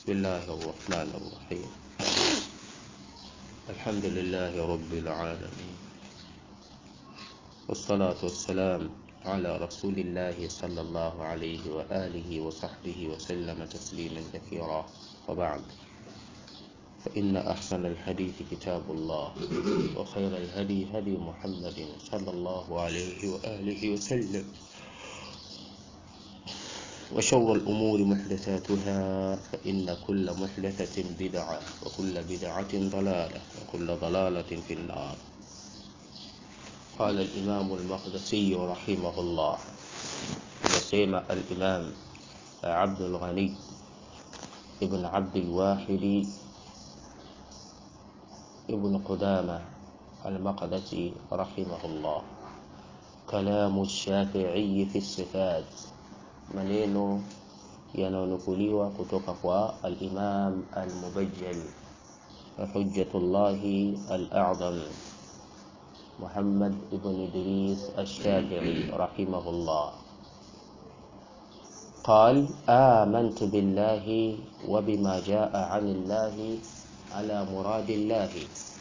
بسم الله الرحمن الرحيم الحمد لله رب العالمين والصلاة والسلام على رسول الله صلى الله عليه وآله وصحبه وسلم تسليما كثيرا وبعد فإن أحسن الحديث كتاب الله وخير الهدي هدي محمد صلى الله عليه وآله وسلم وشر الأمور محدثاتها فإن كل محدثة بدعة وكل بدعة ضلالة وكل ضلالة في النار قال الإمام المقدسي رحمه الله وسيما الإمام عبد الغني ابن عبد الواحد ابن قدامة المقدسي رحمه الله كلام الشافعي في الصفات maneno yanayonukuliwa kutoka kwa al-Imam al-Mubajjal Hujjatullahi al-A'zam Muhammad ibn Idris al-Shafi'i rahimahullah قال آمنت بالله وبما جاء عن الله على مراد الله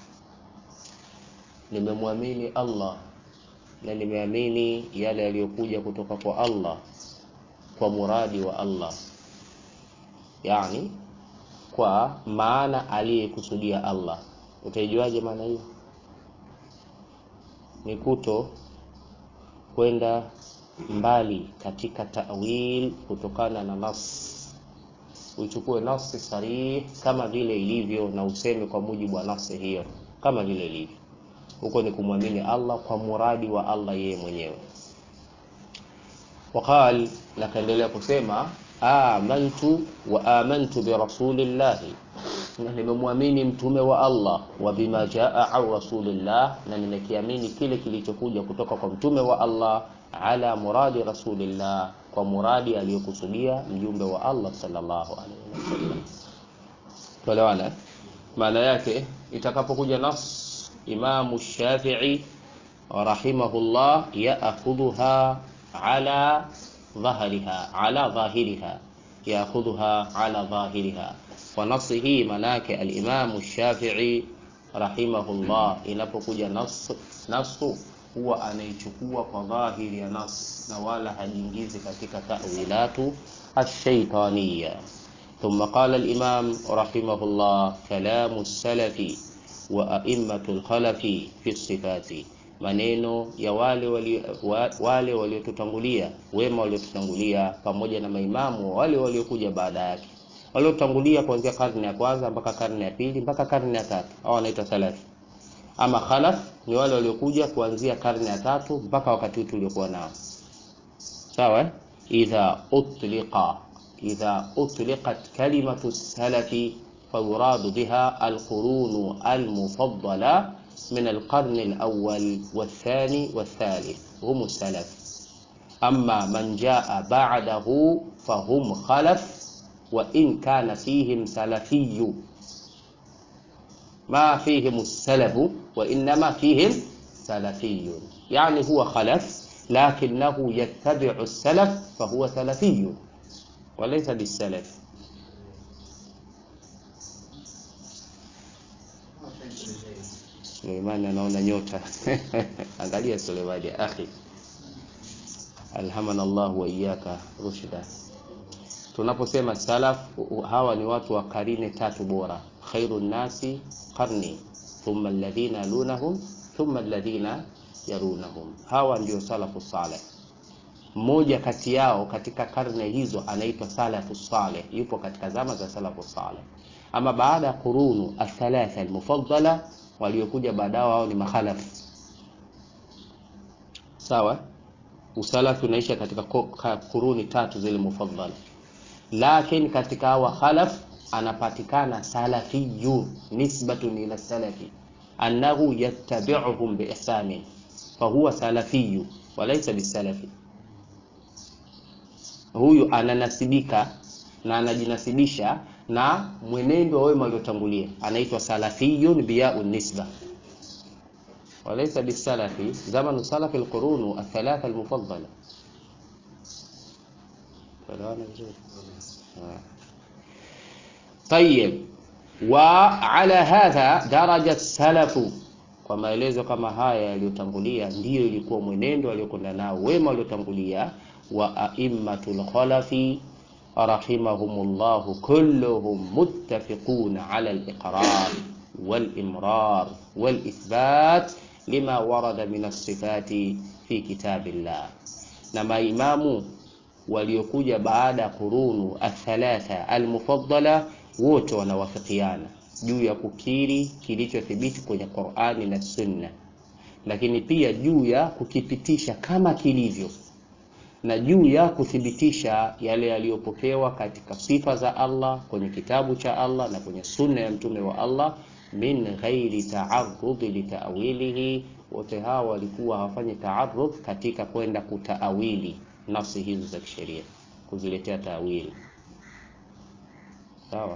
nimemwamini Allah na nimeamini yale yaliyokuja kutoka kwa Allah kwa muradi wa Allah yani kwa maana aliyekusudia Allah utaijuaje maana hiyo ni kuto kwenda mbali katika ta'wil kutokana na nas uichukue nafsi sarih kama vile ilivyo na useme kwa mujibu wa nafsi hiyo kama vile ilivyo huko ni kumwamini Allah kwa muradi wa Allah yeye mwenyewe وقال nakaendelea kusema amantu wa amantu bi rasulillahi na nimemwamini mtume wa Allah wa bima jaa au rasulillah na nimekiamini kile kilichokuja kutoka kwa mtume wa Allah ala muradi rasulillah kwa muradi aliyokusudia mjumbe wa Allah sallallahu alaihi wasallam tuelewana maana yake itakapokuja nas imamu shafi'i rahimahullah ya'khudhuha على ظهرها على ظاهرها ياخذها على ظاهرها ونصه مناك الامام الشافعي رحمه الله inapokuja nas nasu huwa anaichukua kwa dhahiri ya nas na wala hajiingizi katika ta'wilatu ash-shaytaniyya ثم قال الإمام رحمه الله كلام السلف وأئمة الخلف في الصفات maneno ya wale wale waliotutangulia wema waliotutangulia pamoja na maimamu wale waliokuja baada yake waliotangulia kuanzia karne ya kwanza mpaka karne ya pili mpaka karne ya tatu au wanaitwa salafi ama khalaf ni wale waliokuja kuanzia karne ya tatu mpaka wakati huu tuliokuwa nao sawa idha utliqa idha utliqat kalimatu salafi فيراد بها القرون المفضله من القرن الأول والثاني والثالث هم السلف أما من جاء بعده فهم خلف وإن كان فيهم سلفي ما فيهم السلف وإنما فيهم سلفي يعني هو خلف لكنه يتبع السلف فهو سلفي وليس بالسلف Suleimani anaona nyota. Angalia Suleimani ya akhi. Alhamana Allah wa iyyaka rushda. Tunaposema salaf hawa ni watu wa karine tatu bora. Khairun nasi qarni thumma alladhina lunahum thumma alladhina yarunahum. Hawa ndio salafu saleh. Mmoja kati yao katika karne hizo anaitwa salafu saleh, yupo katika zama za salafu saleh. Ama baada ya qurunu athalatha almufaddala waliokuja baadaye wao ni makhalaf sawa usalafi unaisha katika kuruni tatu zile mufaddala lakini katika hawa khalaf anapatikana salafiyu nisbatun ila salafi annahu yattabi'uhum biihsanin fahuwa salafiyu walaysa bisalafi huyu ananasibika na anajinasibisha na mwenendo wa wema waliotangulia anaitwa salafiyun biya'un nisba walaysa bisalafi zamanu salafi alqurun athalatha almufaddala tuelewana vizuri Tayyib, wa ala hadha daraja salafu, kwa maelezo kama haya yaliyotangulia, ndiyo ilikuwa mwenendo aliyokwenda nao wema waliotangulia, wa aimmatul khalafi rahimahumullahu kulluhum muttafiquna ala al-iqrar wal-imrar wal-ithbat lima warada min as-sifati fi kitabillah, na maimamu waliokuja baada ya qurunu athalatha almufaddala wote wanawafikiana juu ya kukiri kilichothibiti kwenye Qur'ani na Sunna, lakini pia juu ya kukipitisha kama kilivyo na juu ya kuthibitisha yale yaliyopokewa katika sifa za Allah kwenye kitabu cha Allah na kwenye sunna ya mtume wa Allah min ghairi taarudhi litawilihi. Wote hawa walikuwa hawafanyi taarudh katika kwenda kutaawili nafsi hizo za kisheria, kuziletea taawili. Sawa,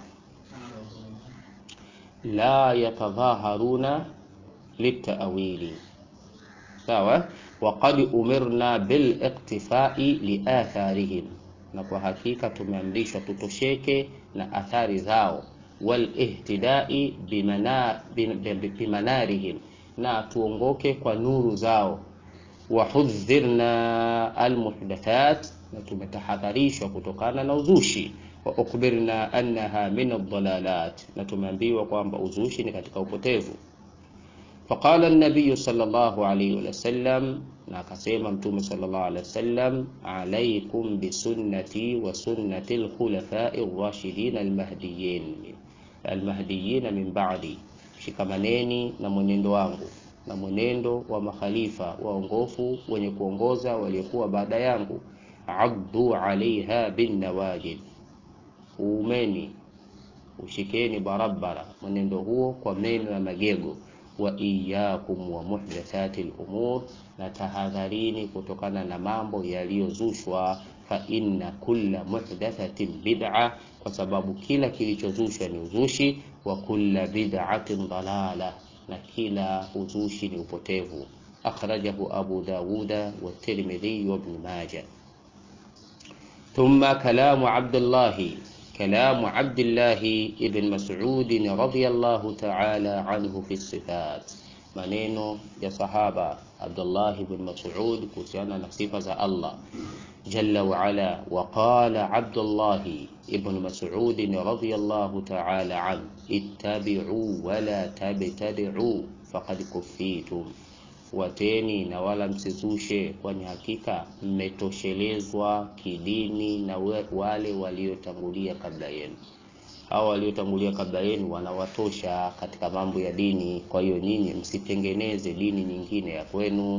la yatadhaharuna litaawili. Sawa, waqad umirna bil iqtifai liatharihim, na kwa hakika tumeamrishwa tutosheke na athari zao walihtidai bimana, bimanarihim, na tuongoke kwa nuru zao. Wahudhirna almuhdathat, na tumetahadharishwa kutokana na uzushi. Wa ukbirna annaha min aldalalat, na tumeambiwa kwamba uzushi ni katika upotevu. Faqala an-nabiy sallallahu alayhi wa sallam, na akasema Mtume sallallahu alayhi wa sallam, alaykum bisunnati wa sunnati al-khulafai ar-rashidin al-mahdiyyin almahdiyina min ba'di, shikamaneni na mwenendo wangu na mwenendo wa makhalifa waongofu wenye kuongoza waliokuwa baada yangu. Addu alaiha bin nawajid, uumeni ushikeni barabara mwenendo huo kwa meno ya magego. Wa iyyakum wa muhdathati al-umur, na tahadharini kutokana na mambo yaliyozushwa. Fa inna kulla muhdathatin bid'a kwa sababu kila kilichozushwa ni uzushi. Wa kulla bid'atin dalala, na kila uzushi ni upotevu. Akhrajahu Abu Dawuda wa Tirmidhi wa Ibn Majah. Thumma kalamu Abdullahi, kalamu Abdillahi ibn Mas'ud radhiyallahu ta'ala anhu fi sifat, maneno ya sahaba Abdullah ibn Mas'ud kuhusiana na sifa za Allah jalla wa ala. Wa qala Abdullah ibn Mas'ud radhiyallahu ta'ala an ittabi'u wa la tabtadi'u faqad kuffitum, fuateni na wala msizushe, kwani hakika mmetoshelezwa kidini na wale waliotangulia kabla yenu. Hao waliotangulia kabla yenu wanawatosha katika mambo ya dini. Kwa hiyo nyinyi msitengeneze dini nyingine ya kwenu,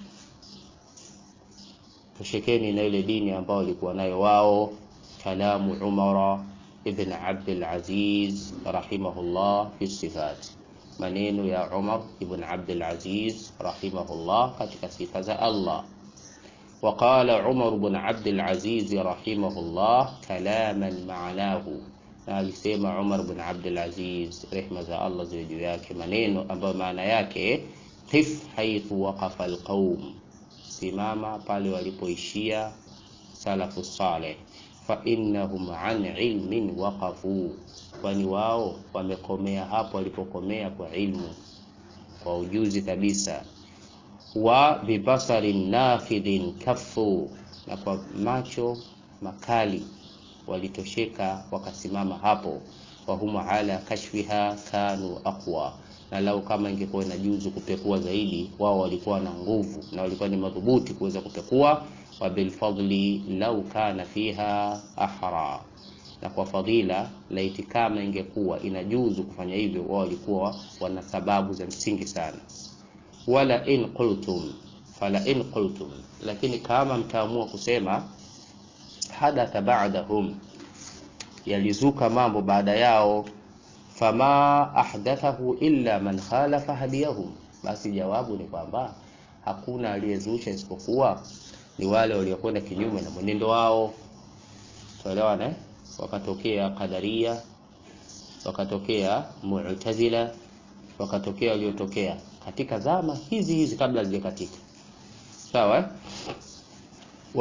toshekeni na ile dini ambayo walikuwa nayo wao. Kalamu Umar ibn Abdul Aziz rahimahullah fi sifat, maneno ya Umar ibn Abdul Aziz rahimahullah katika sifa za Allah. Wa qala Umar ibn Abdul Aziz rahimahullah kalaman ma'nahu na alisema Umar bin Abdul Aziz rehma za Allah ziwe juu yake, maneno ambayo maana yake qif haithu waqafa alqaum, simama pale walipoishia salafu saleh, fa innahum an ilmin waqafu, kwani wao wamekomea hapo walipokomea kwa ilmu, kwa ujuzi kabisa. Wa bibasarin nafidhin kafu, na kwa macho makali walitosheka wakasimama hapo. Wahum ala kashfiha kanu aqwa, na lau kama ingekuwa ina juzu kupekua zaidi, wao walikuwa na nguvu na walikuwa ni madhubuti kuweza kupekua. Wa bilfadli lau kana fiha ahra, na kwa fadhila laiti kama ingekuwa ina juzu kufanya hivyo, wao walikuwa wana sababu za msingi sana. Wala in qultum fala in qultum, lakini kama mtaamua kusema hadatha ba'dahum, yalizuka mambo baada yao. Fama ahdathahu illa man khalafa hadiyahum, basi jawabu ni kwamba hakuna aliyezusha isipokuwa ni wale waliokwenda kinyume na mwenendo wao. Tuelewana, wakatokea Qadaria, wakatokea Mu'tazila, wakatokea waliotokea katika zama hizi hizi kabla hazijakatika. Sawa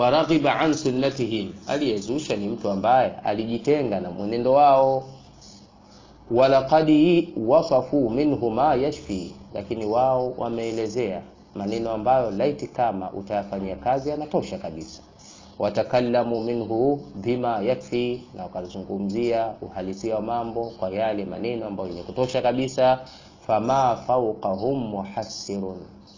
waraghiba an sunnatihim, aliyezusha ni mtu ambaye alijitenga na mwenendo wao. walaqad wasafu minhu ma yashfi, lakini wao wameelezea maneno ambayo laiti kama utayafanyia kazi yanatosha kabisa. Watakallamu minhu bima yakfi, na wakazungumzia uhalisia wa mambo kwa yale maneno ambayo yenye kutosha kabisa. Fama fawqahum muhassirun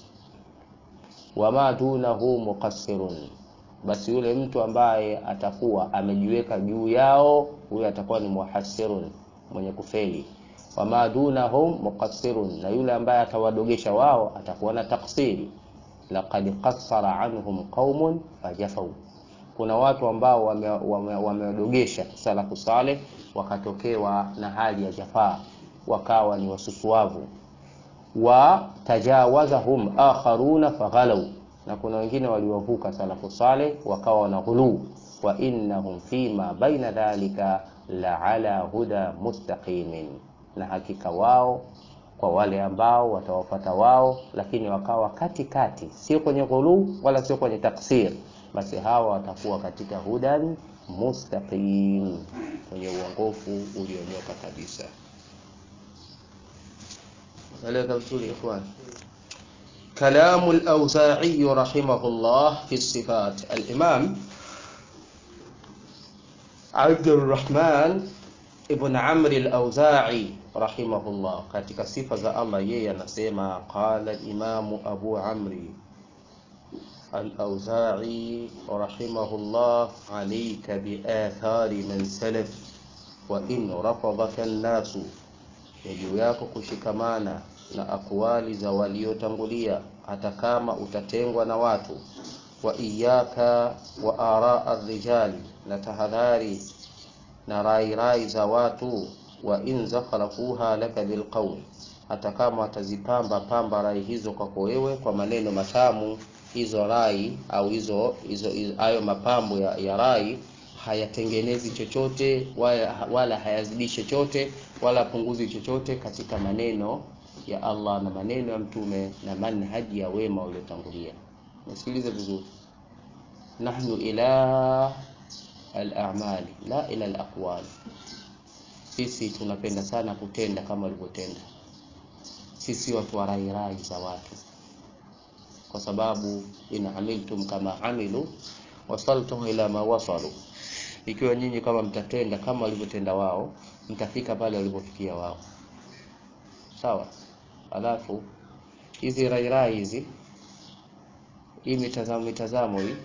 wama dunahu muqassirun, basi yule mtu ambaye atakuwa amejiweka juu yao, huyo atakuwa ni muhassirun, mwenye kufeli. Wama dunahum muqassirun, na yule ambaye atawadogesha wao atakuwa na taksiri. Laqad qassara anhum qaumun fajafau, kuna watu ambao wamewadogesha wame, wame salafu saleh wakatokewa na hali ya jafaa, wakawa ni wasusuavu wa tajawazahum akharuna faghalau, na kuna wengine waliwavuka salafu saleh wakawa wana ghuluu. Wa innahum fima baina dhalika la ala huda mustaqimin, na hakika wao kwa wale ambao watawafata wao, lakini wakawa katikati, sio kwenye ghuluu wala sio kwenye taksir, basi hawa watakuwa katika hudan mustaqim, kwenye uongofu ulionyoka kabisa. Eleweka vizuri ikhwan. Kalamu al-Awza'i rahimahullah fi sifat. Al-Imam Abdurrahman ibn Amr al-Awza'i rahimahullah, katika sifa za Allah yeye anasema, qala al-Imam Abu Amri al-Awza'i rahimahullah, alayka bi athari man salaf wa in rafadaka an-nasu ni juu yako kushikamana na akwali za waliotangulia hata kama utatengwa na watu. Wa iyaka wa araa rijali, na tahadhari na rai rai za watu. Wa in zakharafuha laka bilqawl, hata kama watazipamba pamba rai hizo kwako wewe kwa maneno matamu. Hizo rai au hizo hizo hayo mapambo ya, ya rai hayatengenezi chochote wala, wala hayazidishi chochote wala punguzi chochote katika maneno ya Allah na maneno ya mtume na manhaji ya wema waliotangulia. Nasikilize vizuri, nahnu ila al-a'mali la ila al-aqwal, sisi tunapenda sana kutenda kama walivyotenda. Sisi watu wa rai rai za watu, kwa sababu in amiltum kama amilu wasaltum ila ma wasalu ikiwa nyinyi kama mtatenda kama walivyotenda wao, mtafika pale walipofikia wao. Sawa. Alafu hizi rairai hizi, hii mitazamo mitazamo hii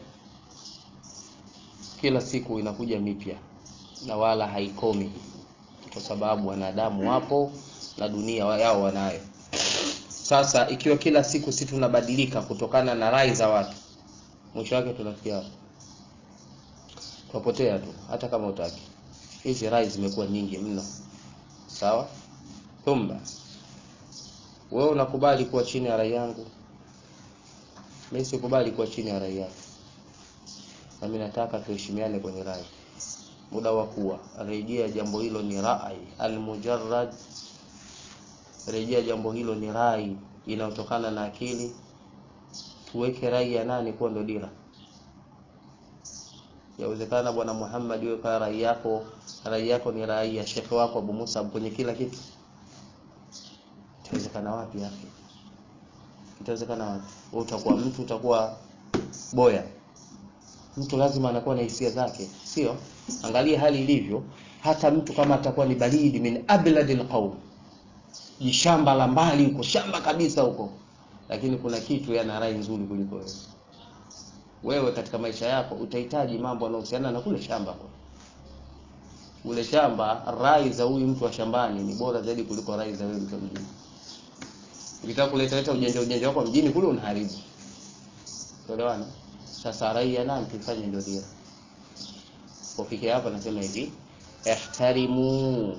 kila siku inakuja mipya na wala haikomi, kwa sababu wanadamu wapo na dunia yao wanayo. Sasa ikiwa kila siku si tunabadilika kutokana na rai za watu, mwisho wake tunafikia tunapotea tu, hata kama utaki. Hizi rai zimekuwa nyingi mno, sawa. Thumma wewe unakubali kuwa chini ya rai yangu, mimi sikubali kuwa chini ya rai yako, na mimi nataka tuheshimiane kwenye rai. Muda wa kuwa rejea jambo hilo ni rai almujarrad, rejea jambo hilo ni rai inayotokana na akili. Tuweke rai ya nani kuwa ndo dira Yawezekana bwana Muhammad, wewe kwa rai yako, rai yako ni rai ya shekhe wako Abu Musa kwenye kila kitu. Itawezekana wapi hapo? Itawezekana wapi? Wewe utakuwa mtu, utakuwa boya. Mtu lazima anakuwa na hisia zake, sio? Angalia hali ilivyo, hata mtu kama atakuwa ni baridi min abladil qaum, jishamba la mbali huko, shamba kabisa huko, lakini kuna kitu yana rai nzuri kuliko wewe wewe katika maisha yako utahitaji mambo yanayohusiana na kule shamba. Kule shamba, rai za huyu mtu wa shambani ni bora zaidi kuliko rai za wewe mtu mjini. Ukitaka kuleta leta ujanja ujanja wako mjini kule unaharibu. Tuelewana? Sasa rai ya nani tufanye ndio dira. Kufikia hapa nasema hivi, ihtarimu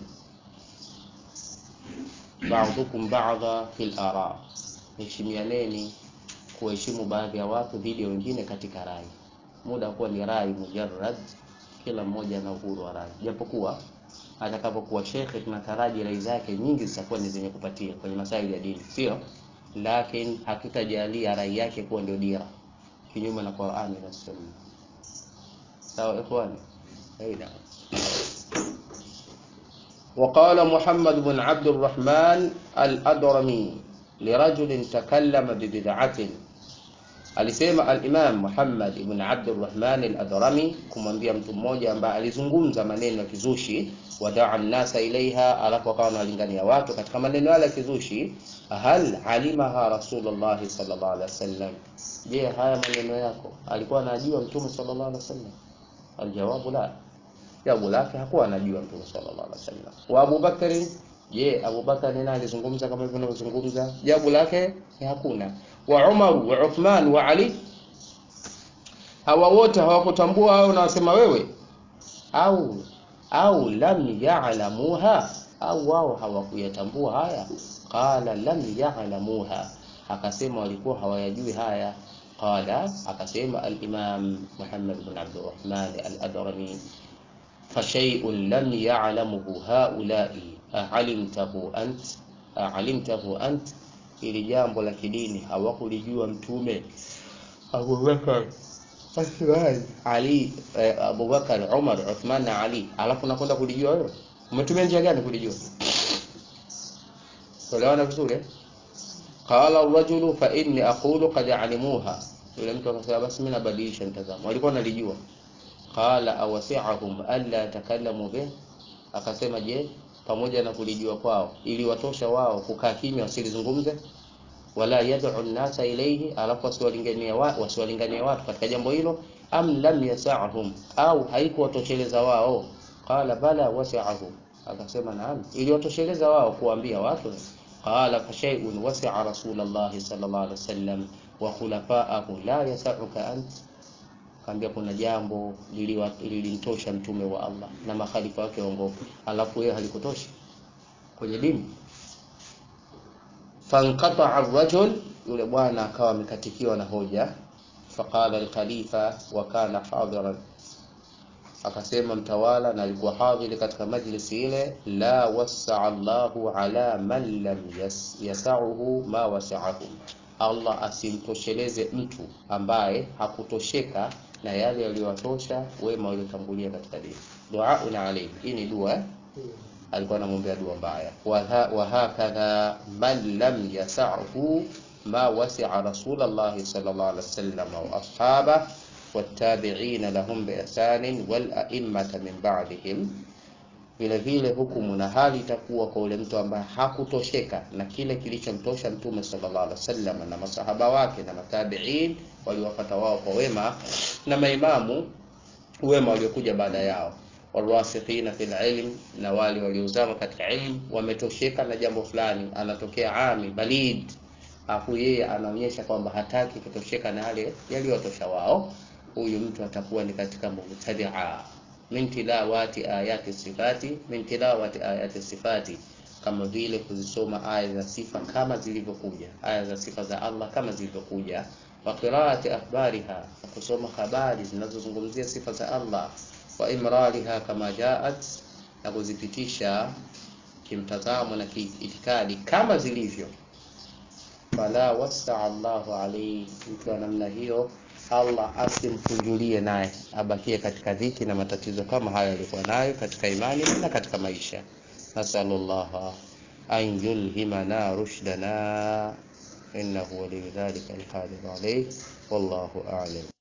ba'dukum ba'dha fil ara, heshimianeni kuheshimu baadhi ya watu dhidi ya wengine katika rai. Muda kuwa ni rai mujarrad, kila mmoja ana uhuru wa rai, japokuwa atakapokuwa shekhe tunataraji rai zake nyingi zitakuwa ni zenye kupatia kwenye masaili ya dini, sio lakini hatutajalia rai yake kuwa ndio dira, kinyume na Qur'ani na Sunna. Sawa ikhwani, aina وقال محمد بن عبد الرحمن الأدرمي لرجل تكلم ببدعة alisema al-Imam Muhammad ibn Abdurrahman al-Adrami kumwambia mtu mmoja ambaye alizungumza maneno ya kizushi wadaa nasa ilaiha, alafu akawa analingania watu katika maneno yale ya kizushi. Hal alimaha Rasulullah sallallahu alaihi wasallam, je, haya maneno yako alikuwa anajua Mtume sallallahu alaihi wasallam? Aljawabu la, jawabu lake hakuwa anajua Mtume sallallahu alaihi wasallam. Wa Abu Bakari, je, Abu Bakari naye alizungumza kama hivyo anavyozungumza? Jawabu lake ni hakuna wa Umar wa Uthman wa Ali, hawa wote hawakutambua au nawasema wewe, au au lam ya'lamuha, au wao hawakuyatambua haya. Qala lam ya'lamuha, akasema walikuwa hawayajui haya. Qala, akasema al-Imam Muhammad bin Abdurrahman al-Adrami, fa shay'un lam ya'lamuhu haula'i a'alimtahu ant a'alimtahu ant ili jambo la kidini hawakulijua Mtume Abubakar, Ali, eh, Abubakar, Umar, Uthman na Ali, alafu nakwenda kulijua wewe? Umetumia njia gani kulijua? Tuelewana vizuri eh? Qala ar-rajulu fa inni aqulu qad alimuha, yule mtu akasema basi mimi nabadilisha mtazamo, walikuwa nalijua. Qala awasi'ahum alla yatakallamu bih, akasema je, pamoja na kulijua kwao ili watosha wao kukaa kimya wasilizungumze, wala yad'u nnasa ilayhi, alafu wasiwalingania wa, wasiwalingania watu katika jambo hilo, am lam yasa'hum, au haikuwatosheleza wao. Qala bala wasi'ahum, akasema naam, ili watosheleza wao kuambia watu. Qala fa shay'un wasi'a Rasulullah sallallahu alaihi wasallam wa khulafa'ahu la yas'uka ant kaambia kuna jambo lilimtosha mtume wa Allah na makhalifa wake waongofu, alafu yeye halikutosha kwenye dini. Fanqata ar-rajul, yule bwana akawa amekatikiwa na hoja. Faqala al-khalifa wa kana hadiran, akasema mtawala na alikuwa hadhiri katika majlisi ile, la wasaa Allahu ala man lam yasauhu ma wasaahu, Allah asimtosheleze mtu ambaye hakutosheka na yale yaliyowatosha wema waliotangulia katika dini. Duaun alayhi, hii ni dua eh? Alikuwa anamwombea dua mbaya. Wa hakadha man lam yasahu ma wasi'a Rasulullah sallallahu alaihi wasallam wa ashaba wattabi'ina lahum bi ihsanin wal a'immata min ba'dihim vile vile hukumu na hali itakuwa kwa ule mtu ambaye hakutosheka na kile kilichomtosha Mtume sallallahu alaihi wasallam na masahaba wake na matabiin waliwafata wao kwa wema na maimamu wema waliokuja baada yao, warasikhina fil ilm, na wale waliozama katika ilmu wametosheka na jambo fulani. Anatokea ami balid, afu yeye anaonyesha kwamba hataki kutosheka na yale yaliyotosha wao, huyu mtu atakuwa ni katika mubtadia min tilawati ayati sifati min tilawati ayati sifati, kama vile kuzisoma aya za sifa kama zilivyokuja, aya za sifa za Allah kama zilivyokuja, wa qiraati akhbariha, na kusoma habari zinazozungumzia sifa za Allah, wa imrariha kama jaat, na kuzipitisha kimtazamo na kiitikadi kama zilivyo. Fala wasaa Allahu alayhi, mtu wa namna hiyo Allah asimkunjulie naye abakie katika dhiki na matatizo kama hayo alikuwa nayo katika imani na katika maisha. Nasallallahu an yulhimana rushdana innahu waliyu dhalika alqadir alayh wallahu a'lam.